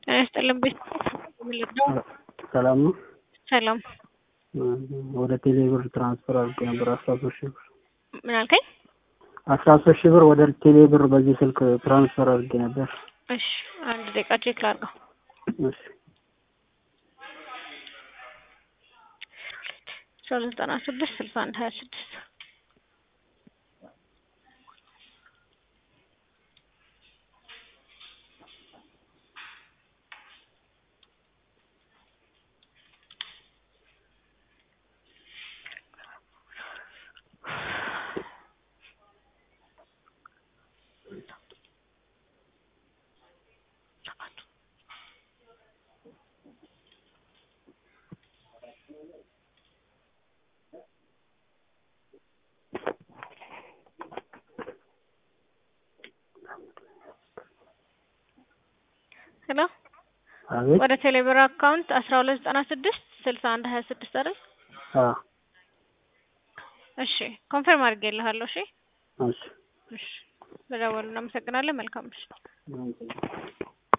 ጤና ይስጥልን ቤት ነው። ሰላም ነው። ሰላም ወደ ቴሌ ብር ትራንስፈር አድርጌ ነበር አስራ ሶስት ሺህ ብር ምን አልከኝ? አስራ ሶስት ሺህ ብር ወደ ቴሌ ብር በዚህ ስልክ ትራንስፈር አድርጌ ነበር። እሺ አንድ ደቂቃ ቼክ ላድርገው። እሺ አስራ ሁለት ዘጠና ስድስት ስልሳ አንድ ሀያ ስድስት ሄሎ አቤት ወደ ቴሌብር አካውንት አስራ ሁለት ዘጠና ስድስት ስልሳ አንድ ሀያ ስድስት አይደል? አ እሺ ኮንፈርም አድርጌልሃለሁ። እሺ እሺ እሺ በደወሉ እናመሰግናለን። መልካም ምሽት። እሺ